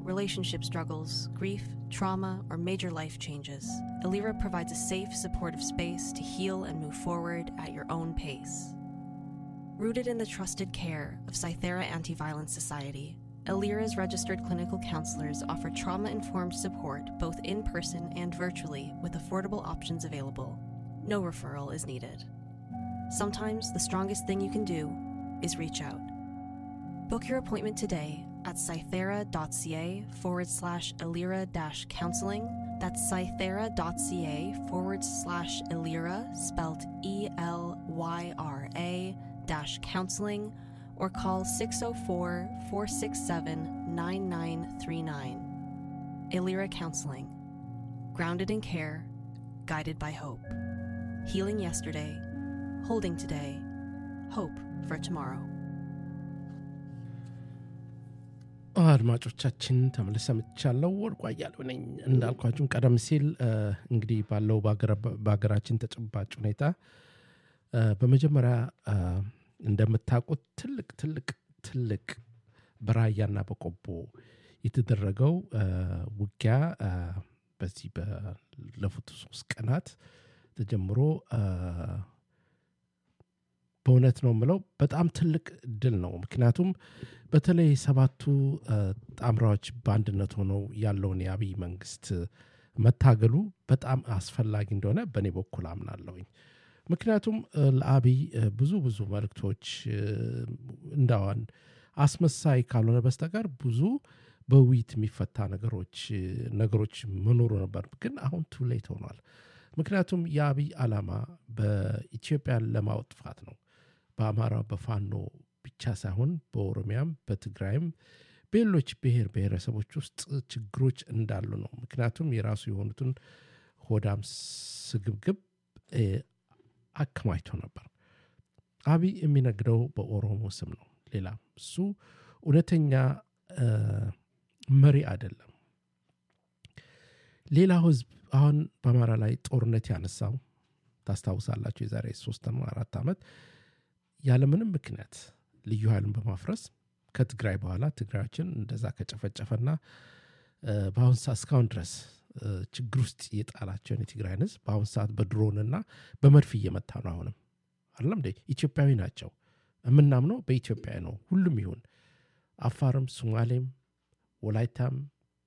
relationship struggles, grief, trauma, or major life changes, Alira provides a safe, supportive space to heal and move forward at your own pace. Rooted in the trusted care of Cythera Anti Violence Society, Alira's registered clinical counselors offer trauma informed support both in person and virtually with affordable options available. No referral is needed. Sometimes the strongest thing you can do is reach out. Book your appointment today at cythera.ca forward slash Alira dash counseling. That's cythera.ca forward slash Alira, spelled E L Y R A dash counseling, or call 604 467 9939. Alira Counseling. Grounded in care, guided by hope. Healing yesterday, holding today, hope for tomorrow. አድማጮቻችን ተመልሰ ምቻለው ወርቁ አያሌው ነኝ እንዳልኳችሁም ቀደም ሲል እንግዲህ ባለው በሀገራችን ተጨባጭ ሁኔታ በመጀመሪያ እንደምታውቁት ትልቅ ትልቅ ትልቅ በራያና በቆቦ የተደረገው ውጊያ በዚህ ባለፉት ሶስት ቀናት ተጀምሮ በእውነት ነው የምለው በጣም ትልቅ ድል ነው። ምክንያቱም በተለይ ሰባቱ ጣምራዎች በአንድነት ሆነው ያለውን የአብይ መንግስት መታገሉ በጣም አስፈላጊ እንደሆነ በእኔ በኩል አምናለሁኝ። ምክንያቱም ለአብይ ብዙ ብዙ መልእክቶች እንዳዋን አስመሳይ ካልሆነ በስተቀር ብዙ በውይይት የሚፈታ ነገሮች ነገሮች መኖሩ ነበር። ግን አሁን ቱሌት ሆኗል። ምክንያቱም የአብይ ዓላማ በኢትዮጵያን ለማጥፋት ነው። በአማራ በፋኖ ብቻ ሳይሆን በኦሮሚያም በትግራይም በሌሎች ብሔር ብሔረሰቦች ውስጥ ችግሮች እንዳሉ ነው። ምክንያቱም የራሱ የሆኑትን ሆዳም ስግብግብ አከማችቶ ነበር። አብይ የሚነግደው በኦሮሞ ስም ነው። ሌላ እሱ እውነተኛ መሪ አይደለም። ሌላው ህዝብ አሁን በአማራ ላይ ጦርነት ያነሳው ታስታውሳላችሁ። የዛሬ ሶስት አራት ዓመት ያለምንም ምክንያት ልዩ ኃይሉን በማፍረስ ከትግራይ በኋላ ትግራዮችን እንደዛ ከጨፈጨፈና በአሁን ሰዓት እስካሁን ድረስ ችግር ውስጥ የጣላቸውን የትግራይን ህዝብ በአሁን ሰዓት በድሮንና በመድፍ እየመታ ነው። አሁንም አይደለም እንደ ኢትዮጵያዊ ናቸው። የምናምነው በኢትዮጵያ ነው። ሁሉም ይሁን አፋርም፣ ሶማሌም፣ ወላይታም፣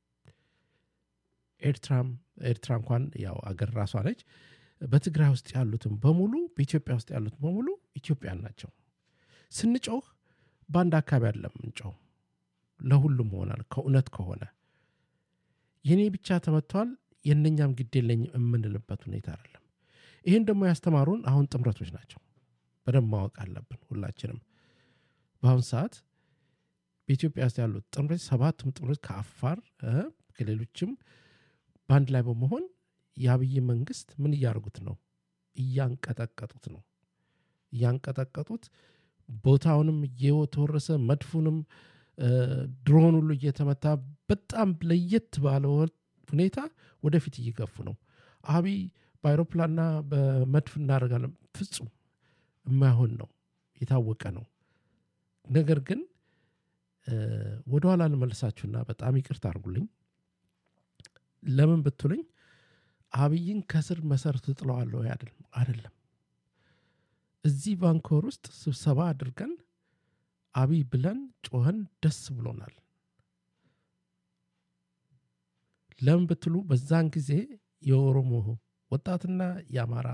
ኤርትራም ኤርትራ እንኳን ያው አገር ራሷ ነች። በትግራይ ውስጥ ያሉትም በሙሉ በኢትዮጵያ ውስጥ ያሉትም በሙሉ ኢትዮጵያን ናቸው። ስንጮህ በአንድ አካባቢ አይደለም ምንጮህ፣ ለሁሉም ሆናል። ከእውነት ከሆነ የኔ ብቻ ተመቷል የእነኛም ግድ የለኝም የምንልበት ሁኔታ አይደለም። ይህን ደግሞ ያስተማሩን አሁን ጥምረቶች ናቸው። በደንብ ማወቅ አለብን ሁላችንም። በአሁኑ ሰዓት በኢትዮጵያ ውስጥ ያሉት ጥምረት ሰባቱም ጥምረት ከአፋር ከሌሎችም በአንድ ላይ በመሆን የአብይ መንግስት ምን እያደረጉት ነው? እያንቀጠቀጡት ነው። እያንቀጠቀጡት ቦታውንም እየተወረሰ መድፉንም ድሮን ሁሉ እየተመታ በጣም ለየት ባለ ሁኔታ ወደፊት እየገፉ ነው። አብይ በአይሮፕላንና በመድፍ እናደርጋለን ፍጹም የማይሆን ነው፣ የታወቀ ነው። ነገር ግን ወደኋላ ልመልሳችሁና በጣም ይቅርታ አድርጉልኝ። ለምን ብትሉኝ አብይን ከስር መሰረቱ ጥለዋለሁ አይደለም። እዚህ ባንኮር ውስጥ ስብሰባ አድርገን አብይ ብለን ጮኸን ደስ ብሎናል። ለምን ብትሉ በዛን ጊዜ የኦሮሞ ወጣትና የአማራ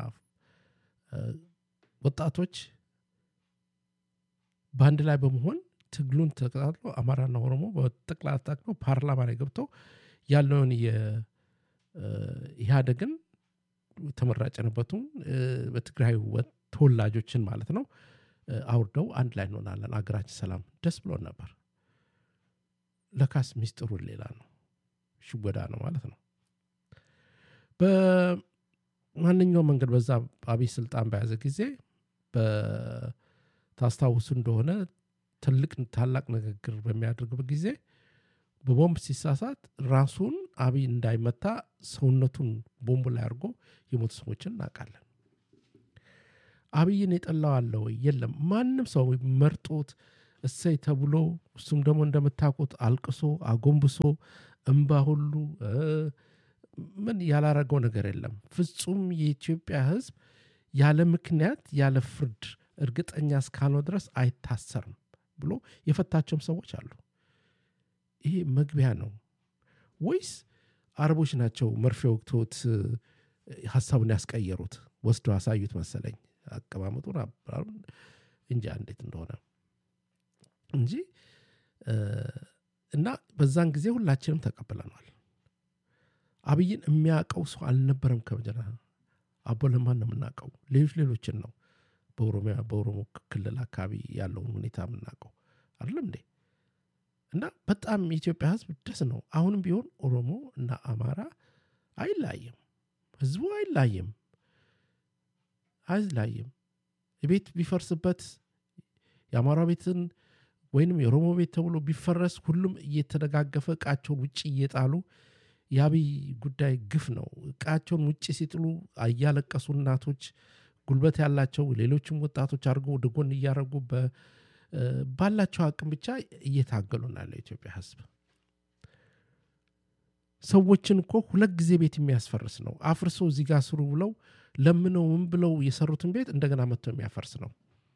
ወጣቶች በአንድ ላይ በመሆን ትግሉን ተቀጣጥሎ አማራና ኦሮሞ በጠቅላላ ታቅሎ ፓርላማ ላይ ገብተው ያለውን የኢህአደግን ተመራጭ የነበቱን በትግራይ ተወላጆችን ማለት ነው አውርደው አንድ ላይ እንሆናለን፣ አገራችን ሰላም፣ ደስ ብሎን ነበር። ለካስ ሚስጥሩን ሌላ ነው፣ ሽወዳ ነው ማለት ነው። በማንኛውም መንገድ በዛ አብይ ስልጣን በያዘ ጊዜ ታስታውሱ እንደሆነ ትልቅ ታላቅ ንግግር በሚያደርግበት ጊዜ በቦምብ ሲሳሳት ራሱን አብይ እንዳይመታ ሰውነቱን ቦምቡ ላይ አድርጎ የሞቱ ሰዎችን እናውቃለን። አብይን የጠላው አለ ወይ? የለም። ማንም ሰው መርጦት እሰይ ተብሎ እሱም ደግሞ እንደምታውቁት አልቅሶ አጎንብሶ እምባ ሁሉ ምን ያላረገው ነገር የለም። ፍጹም የኢትዮጵያ ሕዝብ ያለ ምክንያት ያለ ፍርድ እርግጠኛ እስካልሆነ ድረስ አይታሰርም ብሎ የፈታቸውም ሰዎች አሉ። ይሄ መግቢያ ነው ወይስ አረቦች ናቸው መርፌ ወቅቶት ሀሳቡን ያስቀየሩት? ወስዶ አሳዩት መሰለኝ አቀማመጡን እንጂ እንዴት እንደሆነ እንጂ እና በዛን ጊዜ ሁላችንም ተቀብለናል። አብይን የሚያውቀው ሰው አልነበረም። ከመጀመሪያ አቦ ለማን ነው የምናውቀው? ሌሎች ሌሎችን ነው በኦሮሚያ በኦሮሞ ክልል አካባቢ ያለውን ሁኔታ የምናውቀው አይደለም እንዴ? እና በጣም የኢትዮጵያ ህዝብ ደስ ነው። አሁንም ቢሆን ኦሮሞ እና አማራ አይላይም፣ ህዝቡ አይላይም፣ አይላይም። ቤት ቢፈርስበት የአማራ ቤትን ወይንም የኦሮሞ ቤት ተብሎ ቢፈረስ ሁሉም እየተደጋገፈ እቃቸውን ውጭ እየጣሉ የአብይ ጉዳይ ግፍ ነው። እቃቸውን ውጭ ሲጥሉ እያለቀሱ እናቶች ጉልበት ያላቸው ሌሎችም ወጣቶች አድርገው ወደ ጎን እያደረጉ ባላቸው አቅም ብቻ እየታገሉ ነው ያለው የኢትዮጵያ ህዝብ። ሰዎችን እኮ ሁለት ጊዜ ቤት የሚያስፈርስ ነው። አፍርሶ እዚህ ጋር ስሩ ብለው ለምነው ምን ብለው የሰሩትን ቤት እንደገና መጥቶ የሚያፈርስ ነው።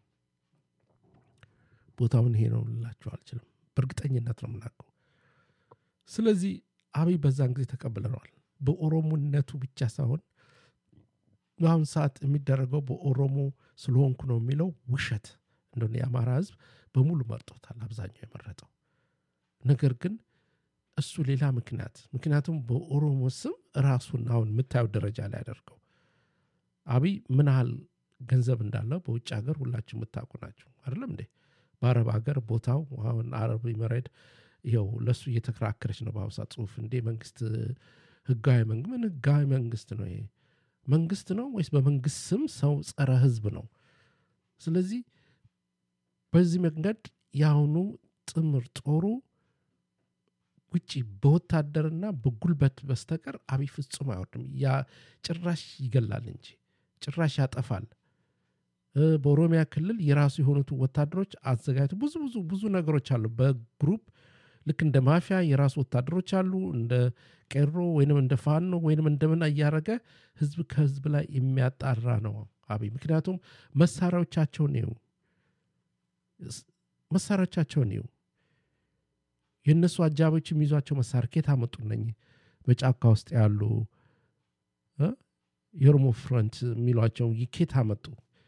ቦታውን ይሄ ነው ልላቸው አልችልም። በእርግጠኝነት ነው የምናውቀው። ስለዚህ አብይ በዛን ጊዜ ተቀብለነዋል። በኦሮሞነቱ ብቻ ሳይሆን በአሁን ሰዓት የሚደረገው በኦሮሞ ስለሆንኩ ነው የሚለው ውሸት እንደሆነ የአማራ ህዝብ በሙሉ መርጦታል። አብዛኛው የመረጠው ነገር ግን እሱ ሌላ ምክንያት ምክንያቱም በኦሮሞ ስም ራሱን አሁን የምታየው ደረጃ ላይ ያደርገው አብይ ምን ያህል ገንዘብ እንዳለው በውጭ ሀገር ሁላችሁ የምታውቁ ናቸው አይደለም እንዴ? በአረብ ሀገር ቦታው አሁን አረብ መሬድ ይኸው ለእሱ እየተከራከረች ነው በአሁኑ ሰዓት ጽሁፍ እንዴ መንግስት ህጋዊ መንግስት ምን ህጋዊ መንግስት ነው ይሄ መንግስት ነው ወይስ በመንግስት ስም ሰው ጸረ ህዝብ ነው ስለዚህ በዚህ መንገድ የአሁኑ ጥምር ጦሩ ውጭ በወታደርና በጉልበት በስተቀር አብይ ፍጹም አይወርድም ያ ጭራሽ ይገላል እንጂ ጭራሽ ያጠፋል በኦሮሚያ ክልል የራሱ የሆኑት ወታደሮች አዘጋጅቶ ብዙ ብዙ ብዙ ነገሮች አሉ በግሩፕ ልክ እንደ ማፊያ የራሱ ወታደሮች አሉ እንደ ቄሮ ወይንም እንደ ፋኖ ወይንም እንደምን እያደረገ ህዝብ ከህዝብ ላይ የሚያጣራ ነው አብይ ምክንያቱም መሳሪያዎቻቸውን ይው መሳሪያዎቻቸውን ይው የእነሱ አጃቢዎች የሚይዟቸው መሳሪያ ኬት አመጡ እነኝ በጫካ ውስጥ ያሉ የኦሮሞ ፍሮንት የሚሏቸው ኬት አመጡ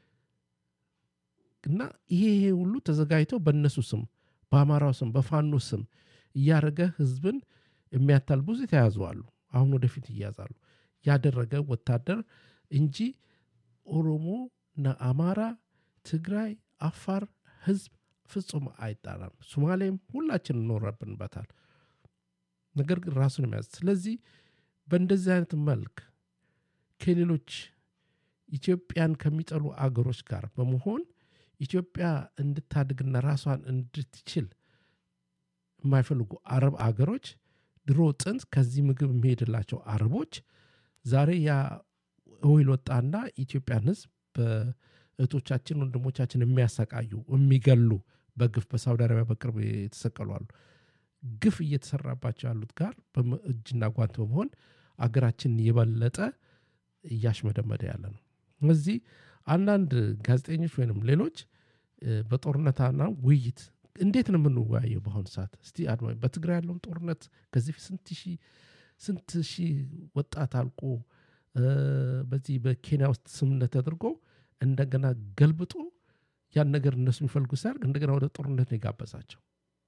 እና ይሄ ይሄ ሁሉ ተዘጋጅተው በእነሱ ስም በአማራው ስም በፋኖ ስም እያደረገ ህዝብን የሚያታል ብዙ የተያዙ አሉ አሁን ወደፊት እያዛሉ ያደረገ ወታደር እንጂ ኦሮሞ እና አማራ ትግራይ አፋር ህዝብ ፍጹም አይጣራም ሶማሌም ሁላችን እኖረብንበታል ነገር ግን ራሱን የሚያዝ ስለዚህ በእንደዚህ አይነት መልክ ከሌሎች ኢትዮጵያን ከሚጠሉ አገሮች ጋር በመሆን ኢትዮጵያ እንድታድግና ራሷን እንድትችል የማይፈልጉ አረብ አገሮች ድሮ ጥንት ከዚህ ምግብ የሚሄድላቸው አረቦች ዛሬ ያ ኦይል ወጣና ኢትዮጵያን ህዝብ በእህቶቻችን ወንድሞቻችን የሚያሰቃዩ የሚገሉ በግፍ በሳውዲ አረቢያ በቅርብ የተሰቀሉ አሉ ግፍ እየተሰራባቸው ያሉት ጋር እጅና ጓንት በመሆን አገራችን የበለጠ እያሽመደመደ ያለ ነው እዚህ አንዳንድ ጋዜጠኞች ወይንም ሌሎች በጦርነትና ውይይት እንዴት ነው የምንወያየው በአሁኑ ሰዓት እስቲ አድማ በትግራይ ያለውን ጦርነት ከዚህ ስንት ሺህ ስንት ሺህ ወጣት አልቆ በዚህ በኬንያ ውስጥ ስምነት ተደርጎ እንደገና ገልብጦ ያን ነገር እነሱ የሚፈልጉ ሲያደርግ እንደገና ወደ ጦርነት ነው የጋበዛቸው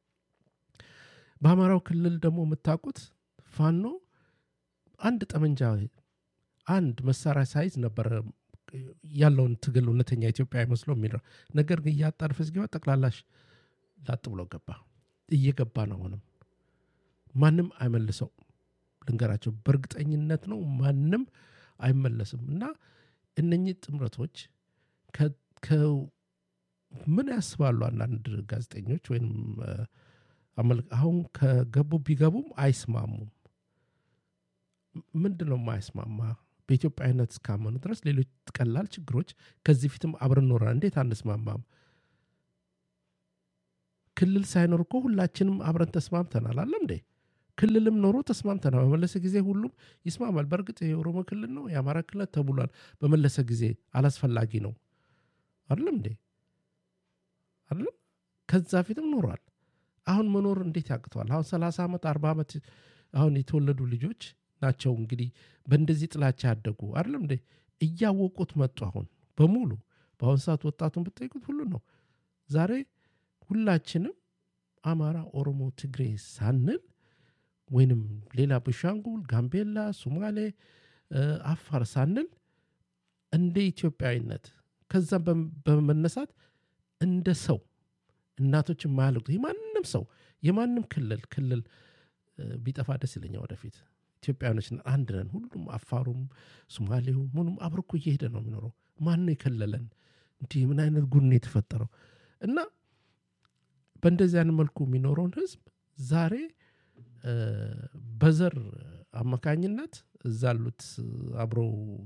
በአማራው ክልል ደግሞ የምታውቁት ፋኖ አንድ ጠመንጃ አንድ መሳሪያ ሳይዝ ነበረ ያለውን ትግል እውነተኛ ኢትዮጵያ አይመስለው የሚለው ነገር ግን እያጣድፈ ሲገባ ጠቅላላሽ ላጥ ብሎ ገባ እየገባ ነው አሁንም ማንም አይመልሰው ልንገራቸው በእርግጠኝነት ነው ማንም አይመለስም እና እነኚህ ጥምረቶች ምን ያስባሉ አንዳንድ ጋዜጠኞች ወይም አሁን ከገቡ ቢገቡም አይስማሙም ምንድን ነው የማይስማማ በኢትዮጵያዊነት እስካመኑ ድረስ ሌሎች ቀላል ችግሮች ከዚህ ፊትም አብረን ኖረን እንዴት አንስማማም ክልል ሳይኖር እኮ ሁላችንም አብረን ተስማምተናል አለም እንዴ ክልልም ኖሮ ተስማምተናል በመለሰ ጊዜ ሁሉም ይስማማል በእርግጥ የኦሮሞ ክልል ነው የአማራ ክልል ተብሏል በመለሰ ጊዜ አላስፈላጊ ነው አይደለም እንዴ አይደለም ከዛ ፊትም ኖሯል አሁን መኖር እንዴት ያቅተዋል አሁን 30 ዓመት 40 ዓመት አሁን የተወለዱ ልጆች ናቸው እንግዲህ በእንደዚህ ጥላቻ ያደጉ አይደለም እንዴ እያወቁት መጡ አሁን በሙሉ በአሁን ሰዓት ወጣቱን ብጠይቁት ሁሉ ነው ዛሬ ሁላችንም አማራ ኦሮሞ ትግሬ ሳንል ወይንም ሌላ ቤንሻንጉል ጋምቤላ ሶማሌ አፋር ሳንል እንደ ኢትዮጵያዊነት ከዛም በመነሳት እንደ ሰው እናቶች የማያልቁት የማንም ሰው የማንም ክልል ክልል ቢጠፋ ደስ ይለኛ ወደፊት ኢትዮጵያኖች አንድ ነን ሁሉም አፋሩም ሶማሌው ምኑም አብርኮ እየሄደ ነው የሚኖረው ማን የከለለን እንዲህ ምን አይነት ጉድ ነው የተፈጠረው እና በእንደዚህ አይነት መልኩ የሚኖረውን ህዝብ ዛሬ በዘር አማካኝነት እዛ ያሉት አብረው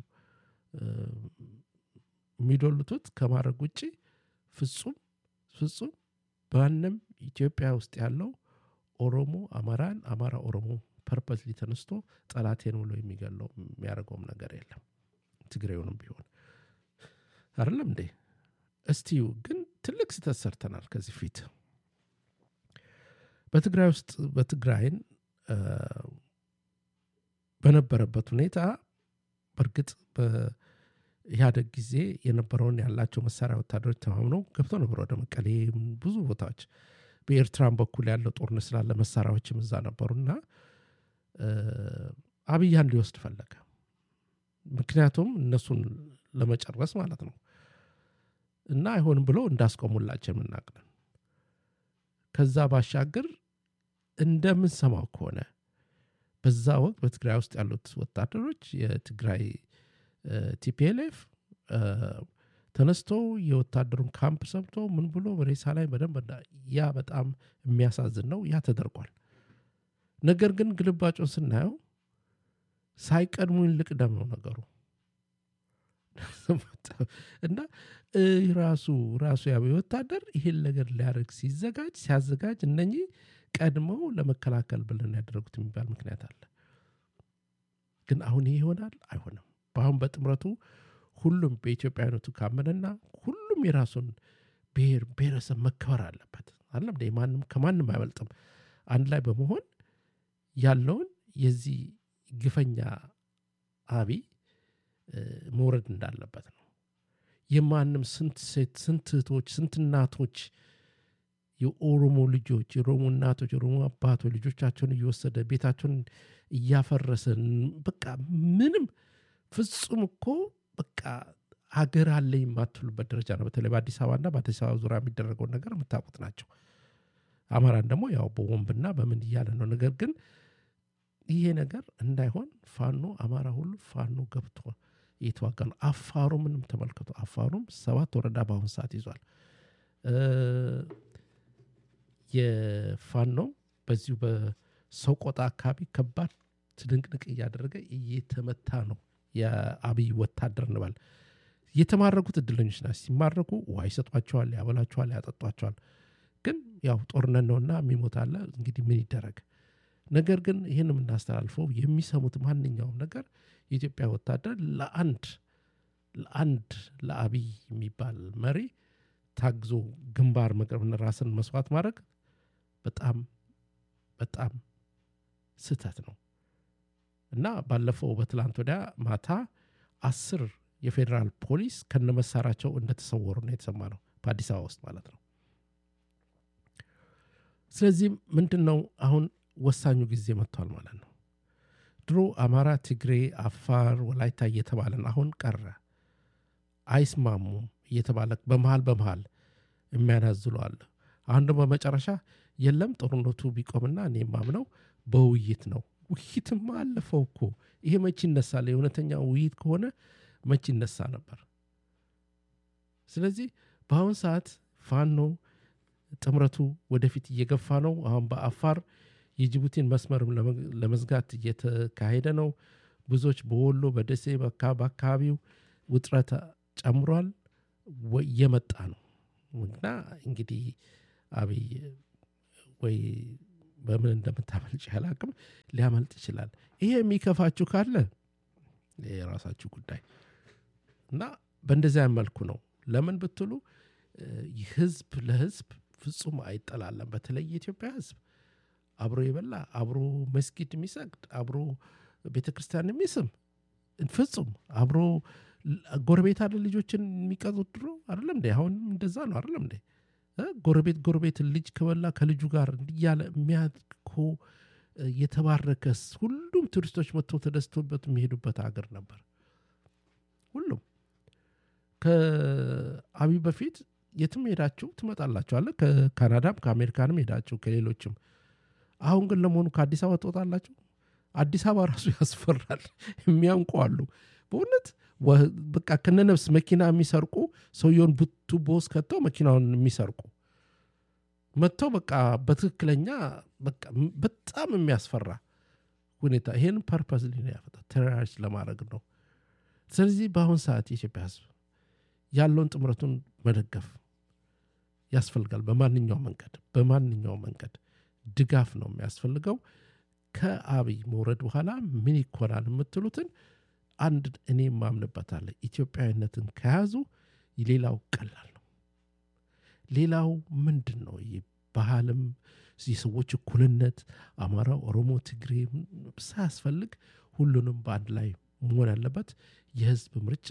የሚዶልቱት ከማድረግ ውጭ ፍጹም ፍጹም በማንም ኢትዮጵያ ውስጥ ያለው ኦሮሞ አማራን አማራ ኦሮሞ ፐርፐስ ተነስቶ ጠላቴን ብሎ የሚገለው የሚያደርገውም ነገር የለም ትግሬውንም ቢሆን አይደለም እንዴ እስቲዩ ግን ትልቅ ስህተት ሰርተናል ከዚህ ፊት በትግራይ ውስጥ በትግራይን በነበረበት ሁኔታ በእርግጥ በኢህአደግ ጊዜ የነበረውን ያላቸው መሳሪያ ወታደሮች ተማምነው ገብተው ነበር ወደ መቀሌ ብዙ ቦታዎች በኤርትራን በኩል ያለው ጦርነት ስላለ መሳሪያዎችም እዛ ነበሩና አብያን ሊወስድ ፈለገ ምክንያቱም እነሱን ለመጨረስ ማለት ነው እና አይሆንም ብሎ እንዳስቆሙላቸው የምናቅነን ከዛ ባሻገር እንደምንሰማው ከሆነ በዛ ወቅት በትግራይ ውስጥ ያሉት ወታደሮች የትግራይ ቲፒኤልኤፍ ተነስቶ የወታደሩን ካምፕ ሰብቶ ምን ብሎ ሬሳ ላይ በደንብ ያ በጣም የሚያሳዝን ነው ያ ተደርጓል ነገር ግን ግልባጩን ስናየው ሳይቀድሙኝ ልቅደም ነው ነገሩ እና ራሱ ራሱ ያ ወታደር ይህን ነገር ሊያደርግ ሲዘጋጅ ሲያዘጋጅ እነኚህ ቀድመው ለመከላከል ብለን ያደረጉት የሚባል ምክንያት አለ ግን አሁን ይህ ይሆናል አይሆንም በአሁን በጥምረቱ ሁሉም በኢትዮጵያዊነቱ ካመነና ሁሉም የራሱን ብሔር ብሔረሰብ መከበር አለበት አለም ማንም ከማንም አይበልጥም አንድ ላይ በመሆን ያለውን የዚህ ግፈኛ አብይ መውረድ እንዳለበት ነው የማንም ስንት ሴት ስንት እህቶች ስንት እናቶች የኦሮሞ ልጆች የኦሮሞ እናቶች የኦሮሞ አባቶች ልጆቻቸውን እየወሰደ ቤታቸውን እያፈረሰ በቃ ምንም ፍጹም እኮ በቃ ሀገር አለ የማትሉበት ደረጃ ነው በተለይ በአዲስ አበባና በአዲስ አበባ ዙሪያ የሚደረገውን ነገር የምታውቁት ናቸው አማራን ደግሞ ያው በወንብና በምን እያለ ነው ነገር ግን ይሄ ነገር እንዳይሆን ፋኖ አማራ ሁሉ ፋኖ ገብቶ እየተዋጋ ነው አፋሩ ምንም ተመልከቱ አፋሩም ሰባት ወረዳ በአሁን ሰዓት ይዟል የፋኖ በዚሁ በሰቆጣ አካባቢ ከባድ ትድንቅንቅ እያደረገ እየተመታ ነው የአብይ ወታደር እንበል የተማረኩት እድለኞች ናቸው ሲማረኩ ውሃ ይሰጧቸዋል ያበላቸዋል ያጠጧቸዋል ግን ያው ጦርነት ነውና የሚሞት አለ እንግዲህ ምን ይደረግ ነገር ግን ይህን የምናስተላልፈው የሚሰሙት ማንኛውም ነገር የኢትዮጵያ ወታደር ለአንድ ለአንድ ለአብይ የሚባል መሪ ታግዞ ግንባር መቅረብና ራስን መስዋዕት ማድረግ በጣም በጣም ስህተት ነው እና ባለፈው በትላንት ወዲያ ማታ አስር የፌዴራል ፖሊስ ከነመሳሪያቸው እንደተሰወሩ ነው የተሰማ ነው በአዲስ አበባ ውስጥ ማለት ነው ስለዚህ ምንድን ነው አሁን ወሳኙ ጊዜ መጥቷል ማለት ነው ድሮ አማራ ትግሬ አፋር ወላይታ እየተባለን አሁን ቀረ አይስማሙም እየተባለ በመሃል በመሃል የሚያናዝሉ አለ አሁን ደግሞ በመጨረሻ የለም ጦርነቱ ቢቆምና እኔ ማምነው በውይይት ነው ውይይትማ አለፈው እኮ ይሄ መች ይነሳል የእውነተኛ ውይይት ከሆነ መች ይነሳ ነበር ስለዚህ በአሁን ሰዓት ፋኖ ጥምረቱ ወደፊት እየገፋ ነው አሁን በአፋር የጅቡቲን መስመርም ለመዝጋት እየተካሄደ ነው ብዙዎች በወሎ በደሴ በአካባቢው ውጥረት ጨምሯል እየመጣ ነው እና እንግዲህ አብይ ወይ በምን እንደምታመልጭ ያላቅም ሊያመልጥ ይችላል ይሄ የሚከፋችሁ ካለ የራሳችሁ ጉዳይ እና በእንደዚያ መልኩ ነው ለምን ብትሉ ህዝብ ለህዝብ ፍጹም አይጠላለም በተለይ የኢትዮጵያ ህዝብ አብሮ የበላ አብሮ መስጊድ የሚሰግድ አብሮ ቤተ ክርስቲያን የሚስም ፍጹም አብሮ ጎረቤት አለ ልጆችን የሚቀጡት ድሮ አይደለም እንዴ አሁን እንደዛ ነው አይደለም እንዴ ጎረቤት ጎረቤት ልጅ ከበላ ከልጁ ጋር እንዲያለ የሚያኮ የተባረከስ ሁሉም ቱሪስቶች መጥተው ተደስቶበት የሚሄዱበት ሀገር ነበር ሁሉም ከአብይ በፊት የትም ሄዳችሁ ትመጣላችኋለ ከካናዳም ከአሜሪካንም ሄዳችሁ ከሌሎችም አሁን ግን ለመሆኑ ከአዲስ አበባ ትወጣላችሁ አዲስ አበባ ራሱ ያስፈራል የሚያንቁ አሉ በእውነት በቃ ከነነፍስ መኪና የሚሰርቁ ሰውየውን ቱቦ ውስጥ ከተው መኪናውን የሚሰርቁ መጥተው በቃ በትክክለኛ በጣም የሚያስፈራ ሁኔታ ይሄን ፐርፐስ ሊሆን ያፈጣ ቴሮሪስት ለማድረግ ነው ስለዚህ በአሁን ሰዓት የኢትዮጵያ ህዝብ ያለውን ጥምረቱን መደገፍ ያስፈልጋል በማንኛው መንገድ በማንኛው መንገድ ድጋፍ ነው የሚያስፈልገው ከአብይ መውረድ በኋላ ምን ይኮናል የምትሉትን አንድ እኔ ማምንበታለ ኢትዮጵያዊነትን ከያዙ ሌላው ቀላል ነው ሌላው ምንድን ነው ባህልም የሰዎች እኩልነት አማራ ኦሮሞ ትግሬ ሳያስፈልግ ሁሉንም በአንድ ላይ መሆን ያለበት የህዝብ ምርጫ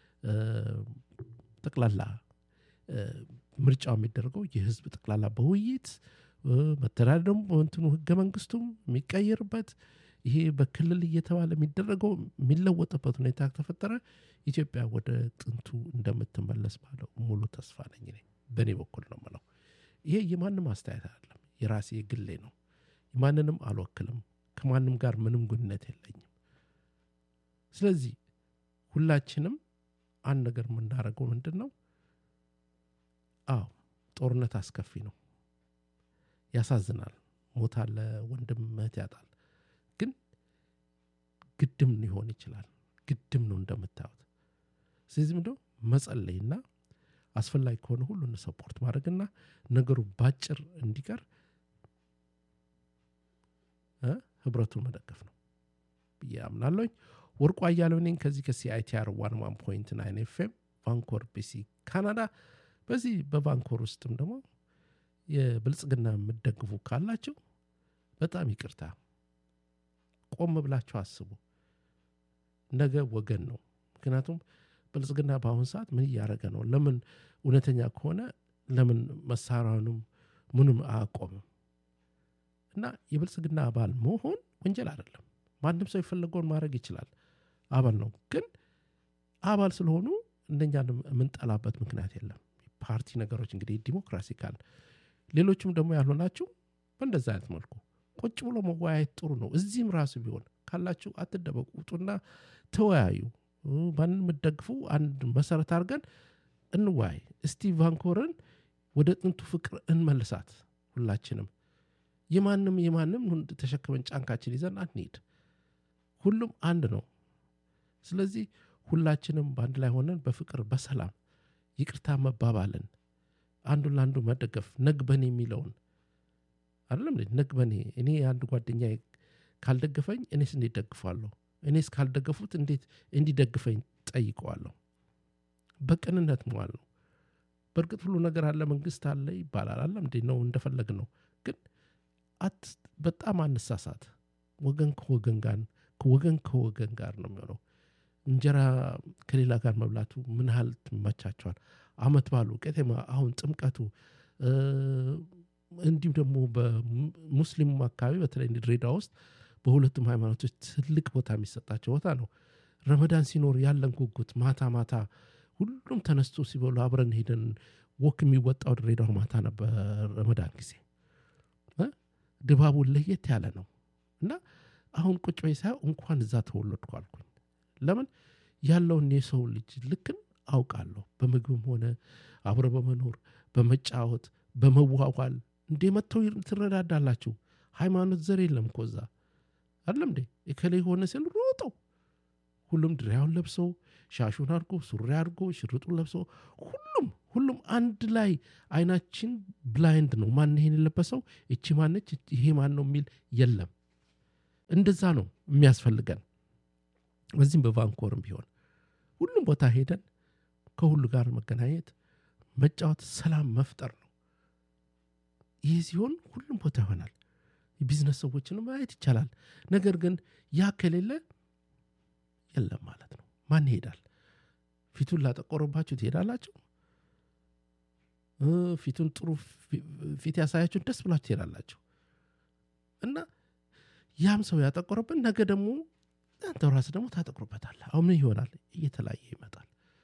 ጠቅላላ ምርጫው የሚደረገው የህዝብ ጠቅላላ በውይይት መተዳደሩም እንትኑ ህገ መንግስቱም የሚቀየርበት ይሄ በክልል እየተባለ የሚደረገው የሚለወጥበት ሁኔታ ከተፈጠረ ኢትዮጵያ ወደ ጥንቱ እንደምትመለስ ባለው ሙሉ ተስፋ ነኝ እኔ በእኔ በኩል ነው ምለው ይሄ የማንም አስተያየት አይደለም የራሴ ግሌ ነው ማንንም አልወክልም ከማንም ጋር ምንም ግንኙነት የለኝም ስለዚህ ሁላችንም አንድ ነገር የምናደርገው ምንድን ነው አዎ ጦርነት አስከፊ ነው ያሳዝናል ሞት አለ ወንድም እህት ያጣል ግን ግድም ሊሆን ይችላል ግድም ነው እንደምታዩት ስለዚህ ምንደ መጸለይና አስፈላጊ ከሆነ ሁሉን ሰፖርት ማድረግና ነገሩ ባጭር እንዲቀር ህብረቱን መደገፍ ነው ብዬ አምናለኝ ወርቁ አያለው ነኝ ከዚህ ከሲአይቲአር ዋን ዋን ፖይንት ናይን ኤፍኤም ቫንኮር ቢሲ ካናዳ በዚህ በቫንኮር ውስጥም ደግሞ የብልጽግና የምደግፉ ካላችሁ በጣም ይቅርታ ቆም ብላችሁ አስቡ ነገ ወገን ነው ምክንያቱም ብልጽግና በአሁን ሰዓት ምን እያደረገ ነው ለምን እውነተኛ ከሆነ ለምን መሳሪያውንም ምንም አያቆምም እና የብልጽግና አባል መሆን ወንጀል አይደለም ማንም ሰው የፈለገውን ማድረግ ይችላል አባል ነው ግን አባል ስለሆኑ እንደኛ የምንጠላበት ምክንያት የለም ፓርቲ ነገሮች እንግዲህ ዲሞክራሲ ካል ሌሎችም ደግሞ ያልሆናችሁ በእንደዛ አይነት መልኩ ቁጭ ብሎ መወያየት ጥሩ ነው እዚህም ራሱ ቢሆን ካላችሁ አትደበቁ ውጡና ተወያዩ ማንን የምደግፉ አንድ መሰረት አድርገን እንወያይ እስቲ ቫንኮርን ወደ ጥንቱ ፍቅር እንመልሳት ሁላችንም የማንም የማንም ተሸክመን ጫንካችን ይዘን አንሄድ ሁሉም አንድ ነው ስለዚህ ሁላችንም በአንድ ላይ ሆነን በፍቅር በሰላም ይቅርታ መባባልን አንዱን ለአንዱ መደገፍ ነግበኔ የሚለውን አይደለም ነግበኔ እኔ አንድ ጓደኛ ካልደገፈኝ እኔስ እንዴት ደግፋለሁ እኔስ ካልደገፉት እንዴት እንዲደግፈኝ ጠይቀዋለሁ በቅንነት መዋል ነው በእርግጥ ሁሉ ነገር አለ መንግስት አለ ይባላል አለም እንዴ ነው እንደፈለግ ነው ግን አት በጣም አንሳሳት ወገን ከወገን ጋር ወገን ከወገን ጋር ነው የሚሆነው እንጀራ ከሌላ ጋር መብላቱ ምን ያህል ትመቻቸዋል አመት ባሉ ቄቴማ አሁን ጥምቀቱ እንዲሁም ደግሞ በሙስሊሙ አካባቢ በተለይ ድሬዳዋ ውስጥ በሁለቱም ሃይማኖቶች ትልቅ ቦታ የሚሰጣቸው ቦታ ነው ረመዳን ሲኖር ያለን ጉጉት ማታ ማታ ሁሉም ተነስቶ ሲበሉ አብረን ሄደን ወክ የሚወጣው ድሬዳዋ ማታ ነበር ረመዳን ጊዜ ድባቡ ለየት ያለ ነው እና አሁን ቁጭ በይ ሳየው እንኳን እዛ ተወለድኩ አልኩኝ ለምን ያለውን የሰው ልጅ ልክን አውቃለሁ በምግብም ሆነ አብረ በመኖር በመጫወት በመዋዋል እንዴ መጥተው ትረዳዳላችሁ ሃይማኖት ዘር የለም እኮ እዛ አይደለም እንዴ እከሌ ሆነ ሲል ሮጠው ሁሉም ድሪያውን ለብሶ ሻሹን አድርጎ ሱሪ አድርጎ ሽርጡን ለብሶ ሁሉም ሁሉም አንድ ላይ አይናችን ብላይንድ ነው ማን ይሄን የለበሰው እቺ ማነች ይሄ ማን ነው የሚል የለም እንደዛ ነው የሚያስፈልገን በዚህም በቫንኮርም ቢሆን ሁሉም ቦታ ሄደን ከሁሉ ጋር መገናኘት መጫወት ሰላም መፍጠር ነው ይህ ሲሆን ሁሉም ቦታ ይሆናል የቢዝነስ ሰዎችንም ማየት ይቻላል ነገር ግን ያ ከሌለ የለም ማለት ነው ማን ይሄዳል ፊቱን ላጠቆረባችሁ ትሄዳላችሁ ፊቱን ጥሩ ፊት ያሳያችሁን ደስ ብላችሁ ትሄዳላችሁ እና ያም ሰው ያጠቆረብን ነገ ደግሞ አንተ ራስ ደግሞ ታጠቁርበታል አሁን ምን ይሆናል እየተለያየ ይመጣል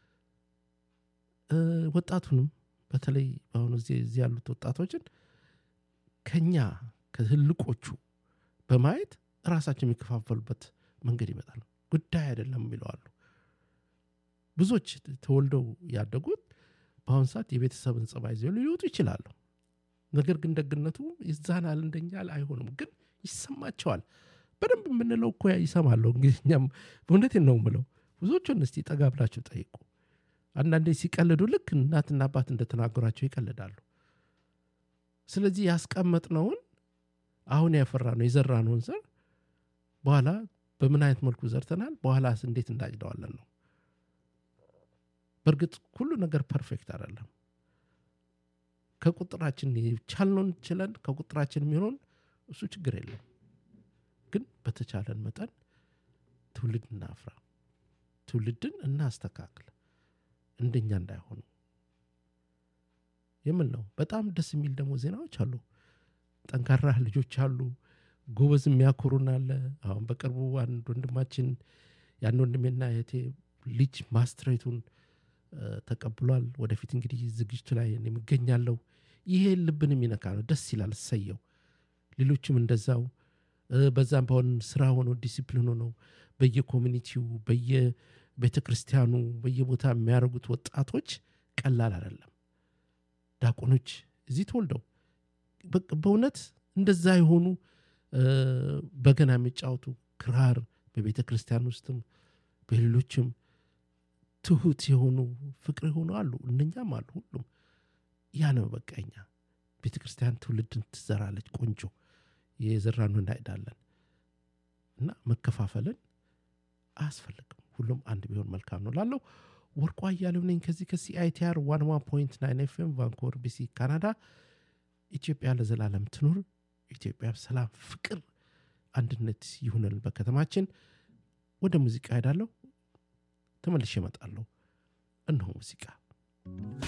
ወጣቱንም በተለይ በአሁኑ ጊዜ እዚህ ያሉት ወጣቶችን ከኛ ከትልቆቹ በማየት ራሳቸው የሚከፋፈሉበት መንገድ ይመጣል ጉዳይ አይደለም ይለዋሉ ብዙዎች ተወልደው ያደጉት በአሁኑ ሰዓት የቤተሰብን ጸባይ ይዘው ሊወጡ ይችላሉ ነገር ግን ደግነቱ ይዛናል እንደኛ አይሆንም ግን ይሰማቸዋል በደንብ የምንለው እኮ ይሰማለሁ እንግዲህ እኛም በእውነቴን ነው ምለው ብዙዎቹን እስቲ ጠጋ ብላችሁ ጠይቁ አንዳንዴ ሲቀልዱ ልክ እናትና አባት እንደተናገሯቸው ይቀልዳሉ ስለዚህ ያስቀመጥነውን አሁን ያፈራ ነው የዘራ ነውን ዘር በኋላ በምን አይነት መልኩ ዘርተናል በኋላ እንዴት እንዳጭደዋለን ነው በእርግጥ ሁሉ ነገር ፐርፌክት አይደለም ከቁጥራችን ቻልነውን ችለን ከቁጥራችን የሚሆነውን እሱ ችግር የለም ግን በተቻለን መጠን ትውልድ እናፍራ ትውልድን እናስተካክል እንደኛ እንዳይሆኑ የምል ነው በጣም ደስ የሚል ደግሞ ዜናዎች አሉ ጠንካራ ልጆች አሉ ጎበዝ የሚያኮሩን አለ አሁን በቅርቡ አንድ ወንድማችን ያን ወንድሜና የቴ ልጅ ማስትሬቱን ተቀብሏል ወደፊት እንግዲህ ዝግጅቱ ላይ የሚገኛለው ይሄ ልብን የሚነካ ነው ደስ ይላል ሰየው ሌሎችም እንደዛው በዛም በሆን ስራ ሆኖ ዲሲፕሊን ሆነው በየኮሚኒቲው በየቤተ ክርስቲያኑ በየቦታ የሚያደርጉት ወጣቶች ቀላል አይደለም ዳቆኖች እዚህ ተወልደው በእውነት እንደዛ የሆኑ በገና የሚጫወቱ ክራር በቤተ ክርስቲያን ውስጥም በሌሎችም ትሁት የሆኑ ፍቅር የሆኑ አሉ እነኛም አሉ ሁሉም ያ ነው በቃኛ ቤተ ክርስቲያን ትውልድን ትዘራለች ቆንጆ የዘራኑ እናሄዳለን እና መከፋፈልን አያስፈልግም ሁሉም አንድ ቢሆን መልካም ነው ላለው ወርቋ እያለው ነኝ ከዚህ ከሲአይቲአር ዋን ዋን ፖይንት ናይን ኤፍኤም ቫንኮቨር ቢሲ ካናዳ ኢትዮጵያ ለዘላለም ትኑር ኢትዮጵያ ሰላም ፍቅር አንድነት ይሁንልን በከተማችን ወደ ሙዚቃ ሄዳለሁ ተመልሼ እመጣለሁ እነሆ ሙዚቃ